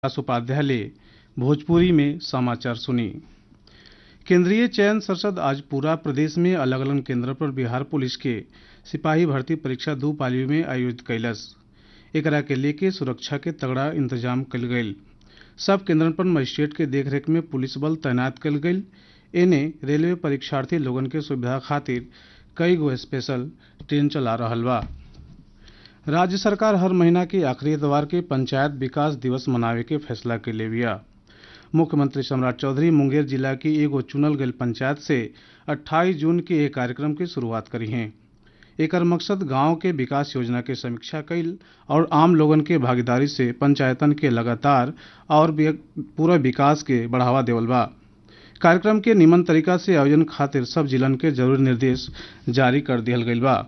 विकास उपाध्याय ले भोजपुरी में समाचार सुनी केंद्रीय चयन संसद आज पूरा प्रदेश में अलग अलग केंद्र पर बिहार पुलिस के सिपाही भर्ती परीक्षा दू पाली में आयोजित कैलस एकरा के लेके सुरक्षा के तगड़ा इंतजाम कल गईल सब केंद्रन पर मजिस्ट्रेट के देखरेख में पुलिस बल तैनात कल गईल एने रेलवे परीक्षार्थी लोगन के सुविधा खातिर कई गो स्पेशल ट्रेन चला रहल बा राज्य सरकार हर महीना के आखिरी इतवार के पंचायत विकास दिवस मनावे के फैसला के ले बिया मुख्यमंत्री सम्राट चौधरी मुंगेर जिला की एगो चुनल गईल पंचायत से 28 जून के एक कार्यक्रम की शुरुआत करी हैं एकर मकसद गांव के विकास योजना के समीक्षा कईल और आम लोगन के भागीदारी से पंचायतन के लगातार और भी पूरा विकास के बढ़ावा देवल बा कार्यक्रम के निमन तरीका से आयोजन खातिर सब जिलन के जरूरी निर्देश जारी कर दिहल गईल बा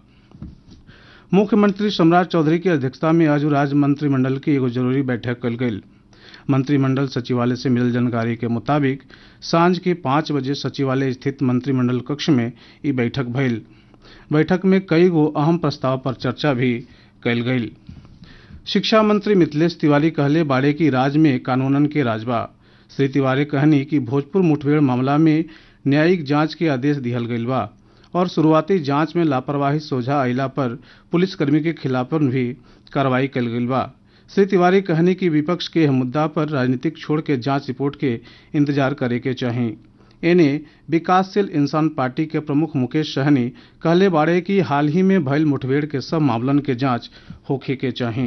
मुख्यमंत्री सम्राट चौधरी की अध्यक्षता में आज राज्य मंत्रिमंडल की एगो जरूरी बैठक कल गई मंत्रिमंडल सचिवालय से मिलल जानकारी के मुताबिक सांझ के पाँच बजे सचिवालय स्थित मंत्रिमंडल कक्ष में ई बैठक भइल बैठक में कई गो अहम प्रस्ताव पर चर्चा भी कल गई शिक्षा मंत्री मिथिलेश तिवारी कहले बाड़े की राज्य में कानूनन के राज बा श्री तिवारी कहनी कि भोजपुर मुठभेड़ मामला में न्यायिक जांच के आदेश दिहल गईल बा और शुरुआती जांच में लापरवाही सोझा अयला पर पुलिसकर्मी के खिलाफ भी कार्रवाई कल गईल बा श्री तिवारी कहनी कि विपक्ष के मुद्दा पर राजनीतिक छोड़ के जांच रिपोर्ट के इंतजार करे के चाही एने विकासशील इंसान पार्टी के प्रमुख मुकेश सहनी कहले बाड़े कि हाल ही में भइल मुठभेड़ के सब मामलन के जांच होखे के चाही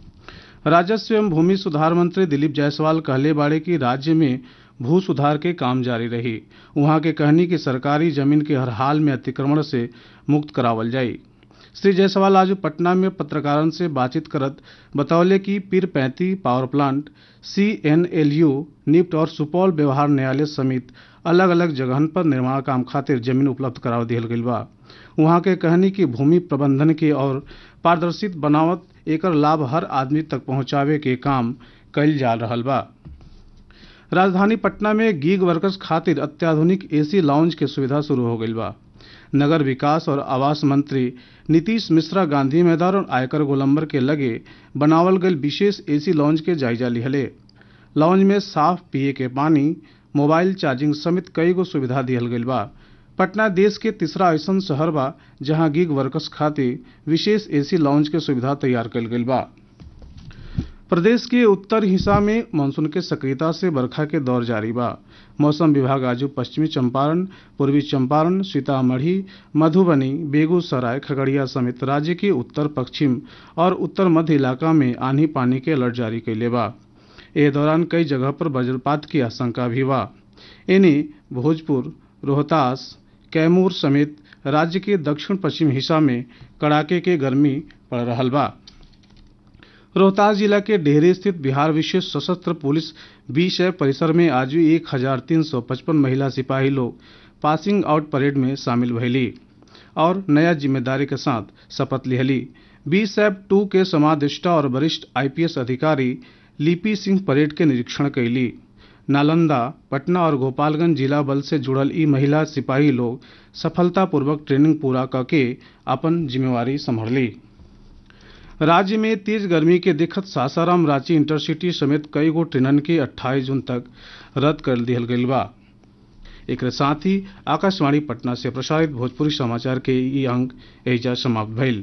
राजस्व एवं भूमि सुधार मंत्री दिलीप जायसवाल कहले बाड़े कि राज्य में भू सुधार के काम जारी रही वहां के कहनी कि सरकारी जमीन के हर हाल में अतिक्रमण से मुक्त करावल जाई श्री जायसवाल आज पटना में पत्रकारन से बातचीत करत बतौले कि Pirpainti power plant C N L U NIFT और सुपौल व्यवहार न्यायालय समेत अलग अलग जगहन पर निर्माण काम खातिर जमीन उपलब्ध कराव दिहल गईल बा वहां के कहनी कि भूमि प्रबंधन के और पारदर्शित बनावत एकर लाभ हर आदमी तक पहुंचावे के काम कईल जा रहल बा राजधानी पटना में गीग वर्कर्स खातिर अत्याधुनिक एसी लाउंज के सुविधा शुरू हो गईल बा नगर विकास और आवास मंत्री नीतीश मिश्रा गांधी मैदान और आयकर गोलंबर के लगे बनावल गईल विशेष एसी लाउंज के जायजा लिहले लाउंज में साफ पिए के पानी मोबाइल चार्जिंग समेत कई गो सुविधा दिहल गईल बा पटना देश के तीसरा ऐसन शहर बा जहां गिग वर्कर्स खातिर विशेष एसी लाउंज के सुविधा तैयार कईल गईल बा प्रदेश के उत्तर हिस्सा में मानसून के सक्रियता से बरखा के दौर जारी बा मौसम विभाग आज पश्चिमी चंपारण पूर्वी चंपारण सीतामढ़ी मधुबनी बेगूसराय खगड़िया समेत राज्य के उत्तर पश्चिम और उत्तर मध्य इलाका में आंधी पानी के अलर्ट जारी कैले बा ए दौरान कई जगह पर वज्रपात की आशंका भी बा इन्हें भोजपुर रोहतास कैमूर समेत राज्य के दक्षिण पश्चिम हिस्सा में कड़ाके के गर्मी पड़ रहा बा रोहतास जिला के डेहरी स्थित बिहार विशेष सशस्त्र पुलिस बीस परिसर में आज भी एक हजार तीन सौ पचपन महिला सिपाही लोग पासिंग आउट परेड में शामिल भैली और नया जिम्मेदारी के साथ शपथ लिहली बीस एफ टू के समादेष्टा और वरिष्ठ आईपीएस अधिकारी लिपि सिंह परेड के निरीक्षण कैली नालंदा पटना और गोपालगंज जिला बल से जुड़ल ई महिला सिपाही लोग सफलतापूर्वक ट्रेनिंग पूरा करके अपन जिम्मेवारी संभाली राज्य में तेज गर्मी के देखत सासाराम रांची इंटरसिटी समेत कई गो ट्रेनन के 28 जून तक रद्द कर दिहल गईल बा एक साथ ही आकाशवाणी पटना से प्रसारित भोजपुरी समाचार के ई अंक एजा समाप्त भइल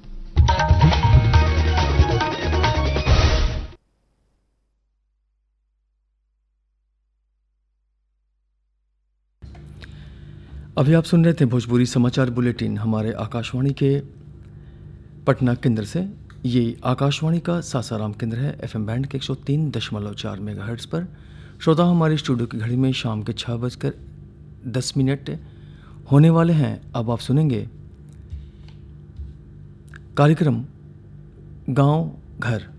अभी आप सुन रहे थे भोजपुरी समाचार बुलेटिन हमारे आकाशवाणी के पटना केंद्र से ये आकाशवाणी का सासाराम केंद्र है एफएम बैंड के एक सौ तीन दशमलव चार मेगा पर श्रोता हमारे स्टूडियो की घड़ी में शाम के छः बजकर दस मिनट होने वाले हैं अब आप सुनेंगे कार्यक्रम गांव घर